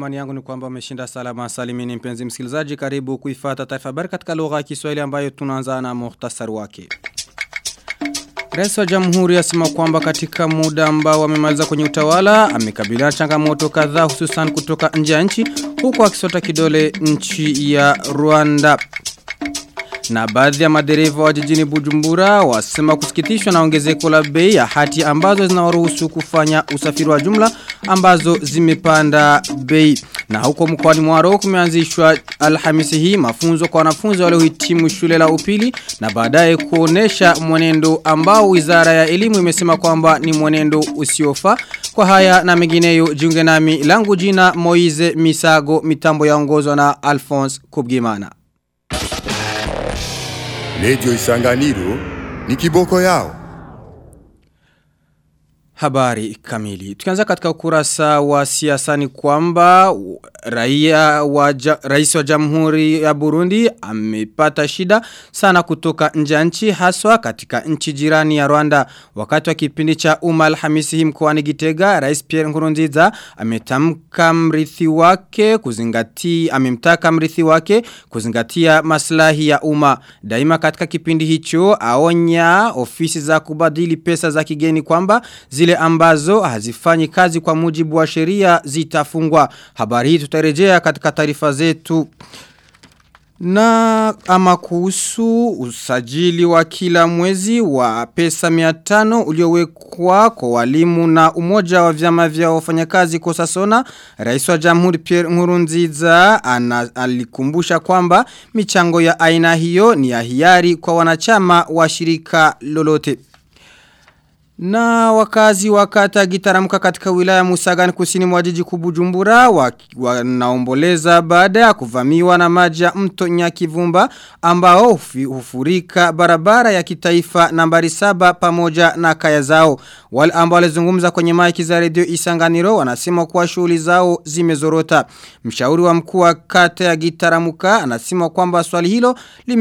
Imani yangu ni kwamba umeshinda salama salimini mpenzi msikilizaji karibu kuifata taarifa habari katika lugha ya Kiswahili ambayo tunaanza na muhtasari wake. Rais wa Jamhuri asema kwamba katika muda ambao amemaliza kwenye utawala amekabiliana changamoto kadhaa hususan kutoka nje ya nchi huku akisota kidole nchi ya Rwanda. Na baadhi ya madereva wa jijini Bujumbura wasema kusikitishwa na ongezeko la bei ya hati ambazo zinawaruhusu kufanya usafiri wa jumla ambazo zimepanda bei. Na huko mkoani Mwaro kumeanzishwa Alhamisi hii mafunzo kwa wanafunzi waliohitimu shule la upili na baadaye kuonesha mwenendo ambao Wizara ya Elimu imesema kwamba ni mwenendo usiofaa. Kwa haya na mengineyo jiunge nami langu jina Moize Misago mitambo yaongozwa na Alphonse Kubgimana. Radio Isanganiro ni kiboko yao. Habari kamili. Tukianza katika ukurasa wa siasa ni kwamba raia wa ja, rais wa Jamhuri ya Burundi amepata shida sana kutoka nje ya nchi haswa katika nchi jirani ya Rwanda. Wakati wa kipindi cha umma Alhamisi hii mkoani Gitega, Rais Pierre Nkurunziza ametamka mrithi wake kuzingatia amemtaka mrithi wake kuzingatia maslahi ya umma. Daima katika kipindi hicho aonya ofisi za kubadili pesa za kigeni kwamba zile ambazo hazifanyi kazi kwa mujibu wa sheria zitafungwa. Habari hii tutarejea katika taarifa zetu. Na ama kuhusu usajili wa kila mwezi wa pesa 500 uliowekwa kwa walimu na umoja wa vyama vya wafanyakazi Kosasona, Rais wa Jamhuri Pierre Nkurunziza ana, alikumbusha kwamba michango ya aina hiyo ni ya hiari kwa wanachama wa shirika lolote. Na wakazi wakata gitaramuka katika wilaya Musagani kusini mwa jiji kubujumbura wanaomboleza baada ya kuvamiwa na maji ya mto Nyakivumba ambao hufurika barabara ya kitaifa nambari saba pamoja na kaya zao. Wale ambao walizungumza kwenye maiki za redio Isanganiro wanasema kuwa shughuli zao zimezorota. Mshauri wa mkuu wa kata ya gitaramuka anasema kwamba swali hilo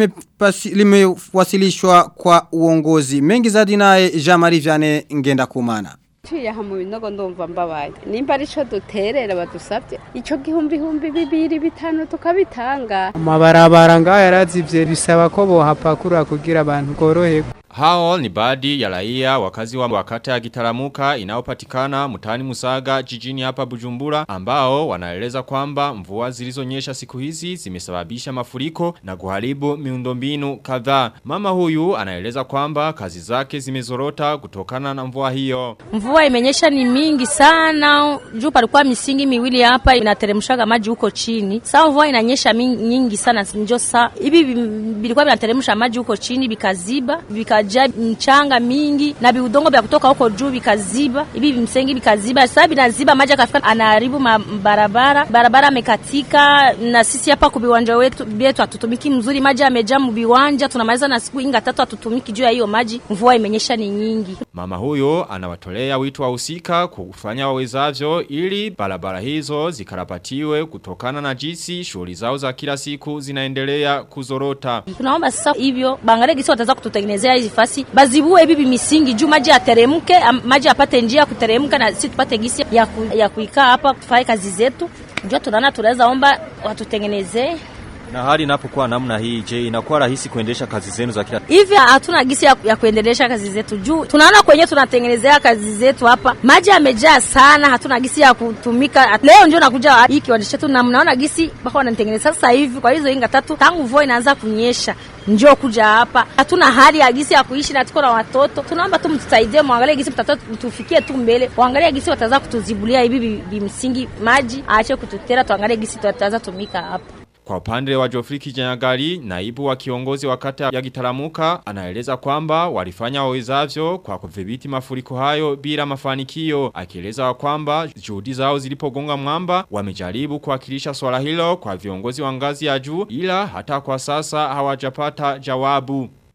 limewasilishwa lime kwa uongozi. Mengi zaidi naye Jean-Marie Vianney ngenda kumana. Tuye hamu binogo ndumva mbabaye. Nimba arico duterera badusabye. Ico gihumbi humbi bibiri bitanu tukabitanga. Amabarabara ngaho yarazivye bisaba ko bohapakura kugira abantu koroherwa. Hao ni baadhi ya raia wakazi wa wakata ya gitaramuka inaopatikana mutani musaga jijini hapa bujumbura ambao wanaeleza kwamba mvua zilizonyesha siku hizi zimesababisha mafuriko na kuharibu miundombinu kadhaa. Mama huyu anaeleza kwamba kazi zake zimezorota kutokana na mvua hiyo. Mvua imenyesha ni mingi sana. Juu palikuwa misingi miwili hapa inateremshaga maji huko chini. Sasa mvua inanyesha nyingi sana njo saa. Hivi bilikuwa vinateremsha maji huko chini bikaziba, bika vikaja mchanga mingi na viudongo vya kutoka huko juu vikaziba hivi vimsengi vikaziba sasa vinaziba maji akafika anaharibu barabara barabara amekatika na sisi hapa kwa viwanja wetu vyetu hatutumiki mzuri maji yamejaa viwanja tunamaliza na siku inga tatu hatutumiki juu ya hiyo maji mvua imenyesha ni nyingi mama huyo anawatolea wito wahusika kufanya wawezavyo ili barabara hizo zikarabatiwe kutokana na jinsi shughuli zao za kila siku zinaendelea kuzorota tunaomba sasa hivyo bangalie gisi wataweza kututengenezea hizi fasi bazibue bibi misingi juu maji yateremke maji apate njia ya kuteremka na sisi tupate gisi ya, ku, ya kuikaa hapa tufanye kazi zetu ndio tunaona tunaweza omba watutengenezee na hali inapokuwa namna hii je inakuwa rahisi kuendesha kazi zenu za kila hivi hatuna gisi ya, ya kuendelesha kazi zetu juu tunaona kwenye tunatengenezea kazi zetu hapa maji yamejaa sana hatuna gisi ya kutumika leo ndio nakuja hii kiwanja chetu na mnaona gisi mpaka wanatengeneza sasa hivi kwa hizo inga tatu tangu mvua inaanza kunyesha njoo kuja hapa hatuna hali ya gisi ya kuishi na tuko na watoto tunaomba tu mtusaidie muangalie gisi mtatoa tufikie tu mbele waangalie gisi wataweza kutuzibulia hivi bimsingi maji aache kututera tuangalie gisi tutaweza tumika hapa Kwa upande wa Jofri Kijanyagali, naibu wa kiongozi wa kata ya Gitaramuka, anaeleza kwamba walifanya wawezavyo kwa kudhibiti mafuriko hayo bila mafanikio. Akieleza kwamba juhudi zao zilipogonga mwamba, wamejaribu kuwakilisha swala hilo kwa viongozi wa ngazi ya juu ila hata kwa sasa hawajapata jawabu.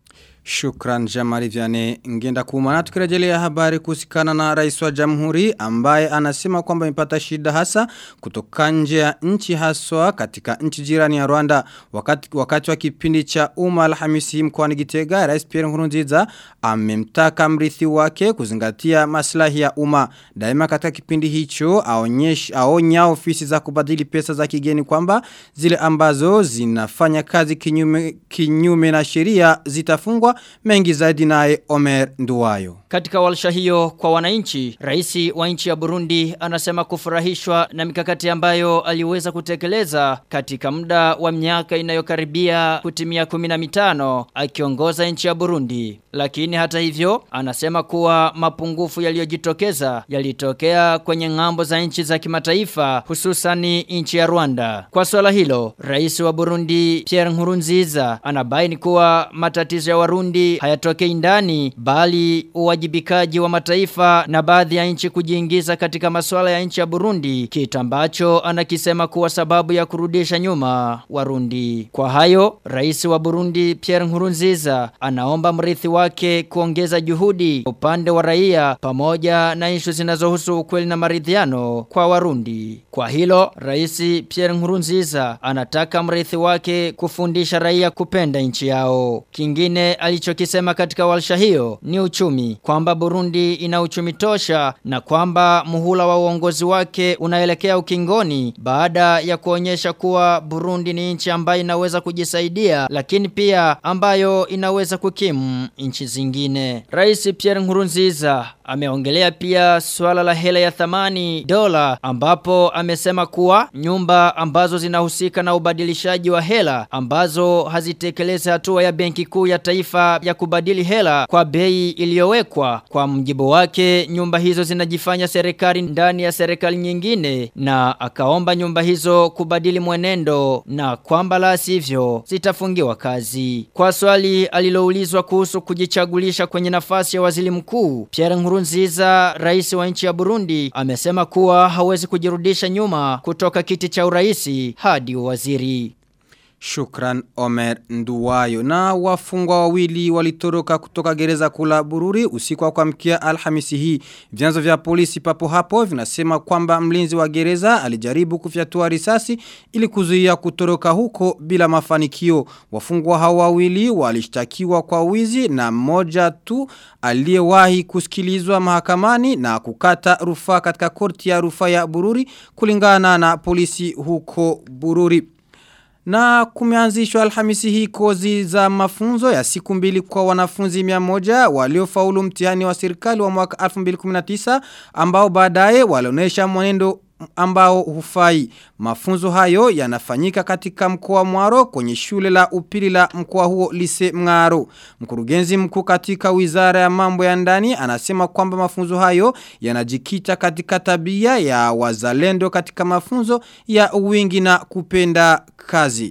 Shukran Jamari Vyane ngenda kuma na tukirejelea habari kusikana na rais wa jamhuri ambaye anasema kwamba imepata shida hasa kutoka nje ya nchi haswa katika nchi jirani ya Rwanda wakati, wakati wa kipindi cha umma alhamisi mkoani Gitega rais Pierre Nkurunziza amemtaka mrithi wake kuzingatia maslahi ya umma daima katika kipindi hicho aonyesh aonya ofisi za kubadili pesa za kigeni kwamba zile ambazo zinafanya kazi kinyume, kinyume na sheria zitafungwa mengi zaidi naye Omer Nduwayo. Katika walsha hiyo kwa wananchi, rais wa nchi ya Burundi anasema kufurahishwa na mikakati ambayo aliweza kutekeleza katika muda wa miaka inayokaribia kutimia 15 akiongoza nchi ya Burundi. Lakini hata hivyo, anasema kuwa mapungufu yaliyojitokeza yalitokea kwenye ngambo za nchi za kimataifa hususani nchi ya Rwanda. Kwa swala hilo, rais wa Burundi Pierre Nkurunziza anabaini kuwa matatizo ya Warundi hayatokei ndani bali uwajibikaji wa mataifa na baadhi ya nchi kujiingiza katika masuala ya nchi ya Burundi kitu ambacho anakisema kuwa sababu ya kurudisha nyuma Warundi. Kwa hayo, rais wa Burundi Pierre Nkurunziza anaomba mrithi wake kuongeza juhudi upande wa raia pamoja na ishu zinazohusu ukweli na maridhiano kwa Warundi. Kwa hilo, rais Pierre Nkurunziza anataka mrithi wake kufundisha raia kupenda nchi yao. Kingine alichokisema katika walsha hiyo ni uchumi kwamba Burundi ina uchumi tosha na kwamba muhula wa uongozi wake unaelekea ukingoni baada ya kuonyesha kuwa Burundi ni nchi ambayo inaweza kujisaidia lakini pia ambayo inaweza kukimu nchi zingine. Rais Pierre Nkurunziza ameongelea pia swala la hela ya thamani dola ambapo amesema kuwa nyumba ambazo zinahusika na ubadilishaji wa hela ambazo hazitekelezi hatua ya benki kuu ya taifa ya kubadili hela kwa bei iliyowekwa kwa mjibu wake nyumba hizo zinajifanya serikali ndani ya serikali nyingine na akaomba nyumba hizo kubadili mwenendo na kwamba la sivyo zitafungiwa kazi kwa swali aliloulizwa kuhusu kujichagulisha kwenye nafasi ya waziri mkuu Pierre Nkurunziza rais wa nchi ya Burundi amesema kuwa hawezi kujirudisha nyuma kutoka kiti cha uraisi hadi waziri Shukran Omer Nduwayo. Na wafungwa wawili walitoroka kutoka gereza kula bururi usiku wa kuamkia alhamisi hii. Vyanzo vya polisi papo hapo vinasema kwamba mlinzi wa gereza alijaribu kufyatua risasi ili kuzuia kutoroka huko bila mafanikio. Wafungwa hao wawili walishtakiwa kwa wizi na mmoja tu aliyewahi kusikilizwa mahakamani na kukata rufaa katika korti ya rufaa ya bururi kulingana na polisi huko bururi. Na kumeanzishwa alhamisi hii kozi za mafunzo ya siku mbili kwa wanafunzi mia moja waliofaulu mtihani wa serikali wa mwaka 2019 ambao baadaye walionesha mwenendo ambao hufai. Mafunzo hayo yanafanyika katika mkoa Mwaro kwenye shule la upili la mkoa huo Lise Mngaro. Mkurugenzi mkuu katika Wizara ya Mambo ya Ndani anasema kwamba mafunzo hayo yanajikita katika tabia ya wazalendo katika mafunzo ya wingi na kupenda kazi.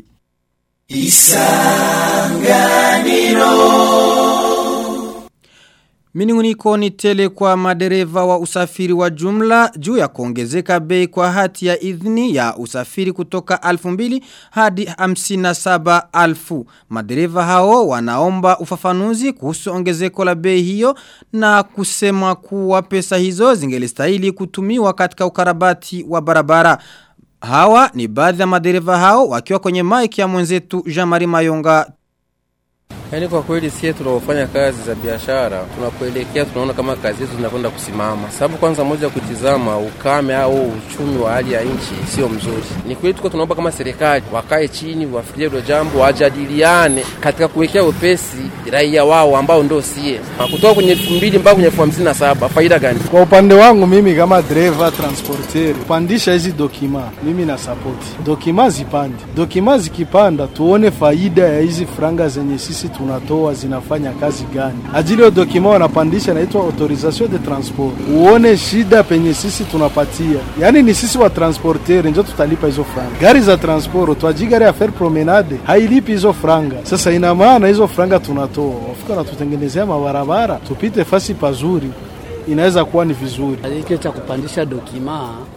Minunguniko ni tele kwa madereva wa usafiri wa jumla juu ya kuongezeka bei kwa hati ya idhini ya usafiri kutoka 2000 hadi 57,000. Madereva hao wanaomba ufafanuzi kuhusu ongezeko la bei hiyo na kusema kuwa pesa hizo zingelistahili kutumiwa katika ukarabati wa barabara. Hawa ni baadhi ya madereva hao wakiwa kwenye mic ya mwenzetu Jean-Marie Mayonga Yaani kwa kweli sie tunaofanya kazi za biashara tunapoelekea tunaona kama kazi hizo zinakwenda kusimama. Sababu kwanza moja kutizama ukame au uchumi wa hali ya nchi sio mzuri. Ni kweli tuko tunaomba kama serikali wakae chini wafikirie hilo jambo wajadiliane katika kuwekea upesi raia wao ambao ndio sie. Kutoka kwenye 2000 mpaka kwenye 57 faida gani? Kwa upande wangu mimi kama driver transporter kupandisha hizi dokima mimi na support. Dokima zipande. Dokima zikipanda tuone faida ya hizi franga zenye sisi tunatoa zinafanya kazi gani. Ajili ya dokima wanapandisha inaitwa autorisation de transport. Uone shida penye sisi tunapatia. Yaani ni sisi wa transporter ndio tutalipa hizo franga. Gari za transport twaji gari ya faire promenade hailipi hizo franga. Sasa ina maana hizo franga tunatoa. Wafika na tutengenezea mabarabara tupite fasi pazuri. Inaweza kuwa ni vizuri. Kile cha kupandisha dokima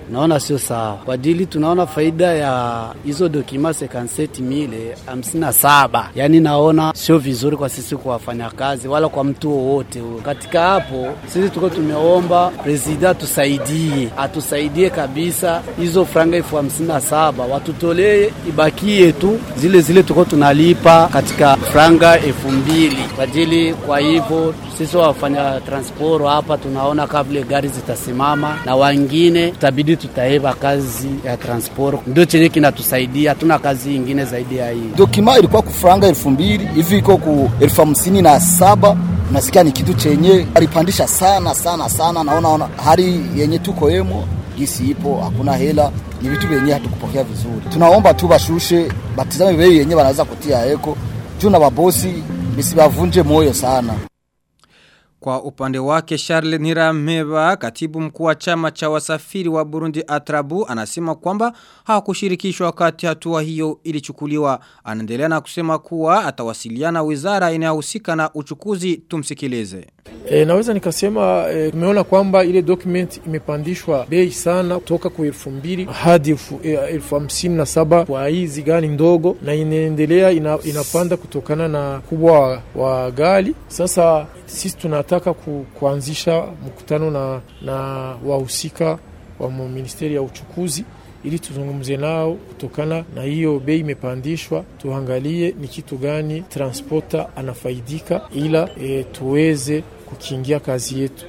naona sio sawa kwa dili. Tunaona faida ya hizo dokima sekanseti mile hamsini na saba, yaani naona sio vizuri kwa sisi kwa wafanyakazi wala kwa mtu wowote. Katika hapo sisi tuko tumeomba presida atusaidie, atusaidie kabisa, hizo franga elfu hamsini na saba watutolee, ibakie tu zile zile tuko tunalipa katika franga elfu mbili kwa ajili. Kwa hivyo sisi wafanya transporo hapa tunaona kama vile gari zitasimama na wengine tutabidi tutaeva kazi ya transporo, ndio chenye kinatusaidia. Hatuna kazi ingine zaidi ya hii. Dokima ilikuwa kufranga elfu mbili hivi iko ku elfu hamsini na saba nasikia ni kitu chenye alipandisha sana sana sana. Naona ona hali yenye tuko yemo gisi ipo, hakuna hela, ni vitu vyenye hatukupokea vizuri. Tunaomba tu bashushe, batizame bei yenye wanaweza kutia eko juu na babosi bisibavunje moyo sana. Kwa upande wake Charles Nirameba, katibu mkuu wa chama cha wasafiri wa Burundi Atrabu, anasema kwamba hawakushirikishwa wakati hatua hiyo ilichukuliwa. Anaendelea na kusema kuwa atawasiliana wizara inayohusika na uchukuzi tumsikilize. E, naweza nikasema e, tumeona kwamba ile document imepandishwa bei sana kutoka kwa elfu mbili hadi elfu, e, elfu hamsini na saba kwa hizi gari ndogo, na inaendelea ina, inapanda kutokana na kubwa wa, wa gari. Sasa sisi tunataka ku, kuanzisha mkutano na, na wahusika wa ministeri ya uchukuzi ili tuzungumze nao kutokana na hiyo bei imepandishwa, tuangalie ni kitu gani transporter anafaidika, ila e, tuweze kukingia kazi yetu.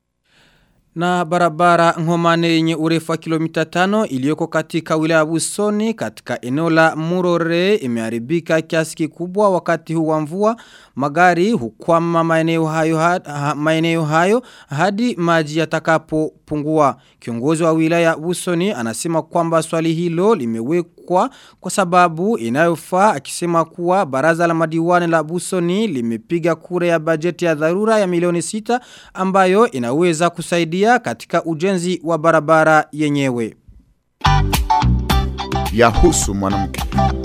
Na barabara ngomane yenye urefu wa kilomita tano iliyoko katika wilaya Busoni katika eneo la Murore imeharibika kiasi kikubwa wakati huu wa mvua magari hukwama maeneo hayo, ha, maeneo hayo hadi maji yatakapopungua. Kiongozi wa wilaya Busoni anasema kwamba swali hilo limewekwa kwa sababu inayofaa akisema kuwa baraza la madiwani la Busoni limepiga kura ya bajeti ya dharura ya milioni sita ambayo inaweza kusaidia katika ujenzi wa barabara yenyewe. Yahusu mwanamke.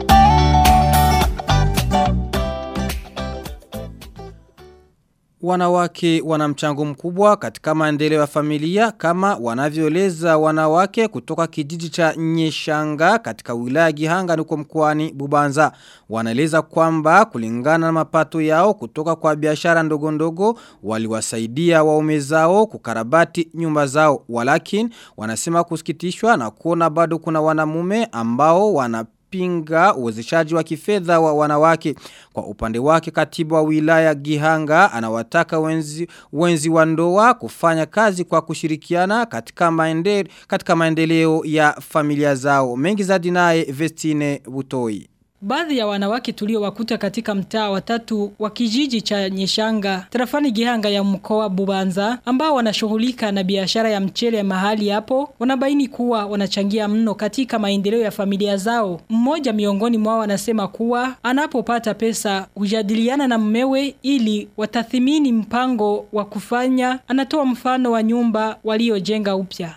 Wanawake wana mchango mkubwa katika maendeleo ya familia kama wanavyoeleza wanawake kutoka kijiji cha Nyeshanga katika wilaya Gihanga nuko mkoani Bubanza. Wanaeleza kwamba kulingana na mapato yao kutoka kwa biashara ndogo ndogo waliwasaidia waume zao kukarabati nyumba zao. Walakin wanasema kusikitishwa na kuona bado kuna wanamume ambao wana kupinga uwezeshaji wa kifedha wa wanawake. Kwa upande wake katibu wa wilaya Gihanga anawataka wenzi, wenzi wa ndoa kufanya kazi kwa kushirikiana katika, maende, katika maendeleo ya familia zao. Mengi zaidi naye Vestine Butoi. Baadhi ya wanawake tuliowakuta katika mtaa wa tatu wa kijiji cha Nyeshanga, tarafani Gihanga ya mkoa Bubanza, ambao wanashughulika na biashara ya mchele mahali hapo, wanabaini kuwa wanachangia mno katika maendeleo ya familia zao. Mmoja miongoni mwao anasema kuwa anapopata pesa hujadiliana na mmewe ili watathimini mpango wa kufanya. Anatoa mfano wa nyumba waliojenga upya.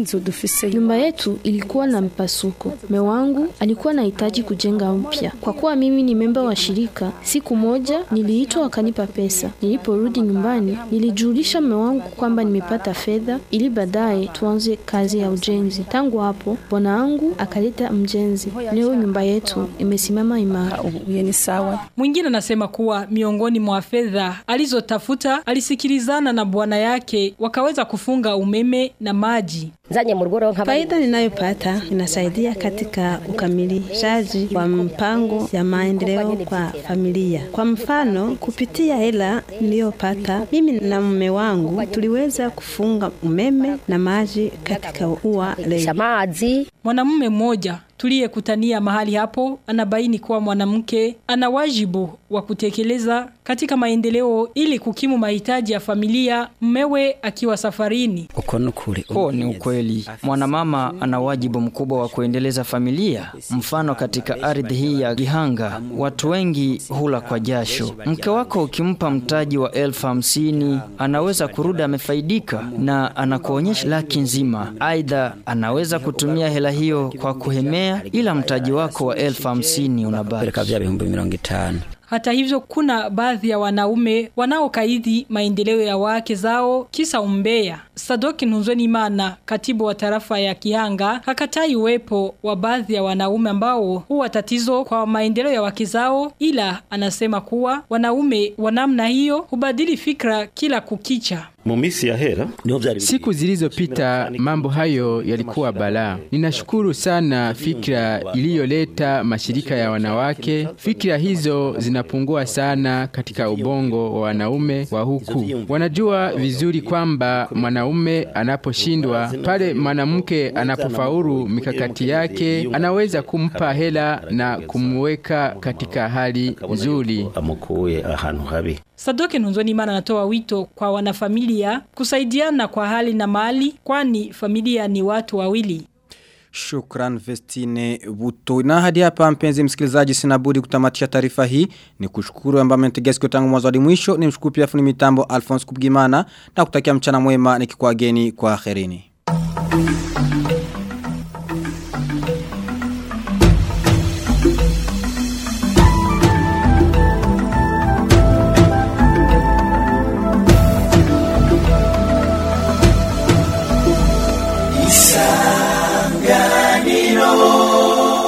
Nyumba yetu ilikuwa na mpasuko. Mume wangu alikuwa anahitaji kujenga upya mpya. Kwa kuwa mimi ni memba wa shirika, siku moja niliitwa wakanipa pesa. Niliporudi nyumbani, nilijulisha mume wangu kwamba nimepata fedha ili baadaye tuanze kazi ya ujenzi. Tangu hapo, bwana wangu akaleta mjenzi. Leo nyumba yetu imesimama imara. sawa. Mwingine anasema kuwa miongoni mwa fedha alizotafuta alisikilizana na bwana yake wakaweza kufunga umeme na maji. Faida ninayopata inasaidia katika ukamilishaji wa mpango ya maendeleo kwa familia. Kwa mfano, kupitia hela niliyopata mimi na mume wangu tuliweza kufunga umeme na maji katika ua leo. Mwanamume mmoja tuliyekutania mahali hapo anabaini kuwa mwanamke ana wajibu wa kutekeleza katika maendeleo ili kukimu mahitaji ya familia mmewe akiwa safarini. Huo ni ukweli. Mwanamama ana wajibu mkubwa wa kuendeleza familia. Mfano katika ardhi hii ya Gihanga, watu wengi hula kwa jasho. Mke wako ukimpa mtaji wa elfu hamsini anaweza kurudi amefaidika na anakuonyesha laki nzima. Aidha, anaweza kutumia hela hiyo kwa kuhemea ila mtaji wako wa elfu hamsini unabaki. Hata hivyo kuna baadhi ya wanaume wanaokaidi maendeleo ya wake zao kisa umbea. Sadoki Nunzweni Imana, katibu wa tarafa ya Kihanga, hakatai uwepo wa baadhi ya wanaume ambao huwa tatizo kwa maendeleo ya wake zao ila anasema kuwa wanaume wa namna hiyo hubadili fikra kila kukicha. Mumisi ya hera Siku zilizopita mambo hayo yalikuwa balaa. Ninashukuru sana fikra iliyoleta mashirika ya wanawake. Fikra hizo zinapungua sana katika ubongo wa wanaume wa huku. Wanajua vizuri kwamba mwanaume anaposhindwa, pale mwanamke anapofaulu mikakati yake, anaweza kumpa hela na kumweka katika hali nzuri. amukuye ahantu habi Sadoke Nunzoni Imana anatoa wito kwa wanafamilia kusaidiana kwa hali na mali kwani familia ni watu wawili. Shukran Vestine Buto. Na hadi hapa mpenzi msikilizaji sina budi kutamatisha taarifa hii. Ni kushukuru ambaye mmetegea sikio tangu mwanzo hadi mwisho. Ni mshukuru pia fundi mitambo Alphonse Kubgimana na kutakia mchana mwema nikikuageni kwa akhirini.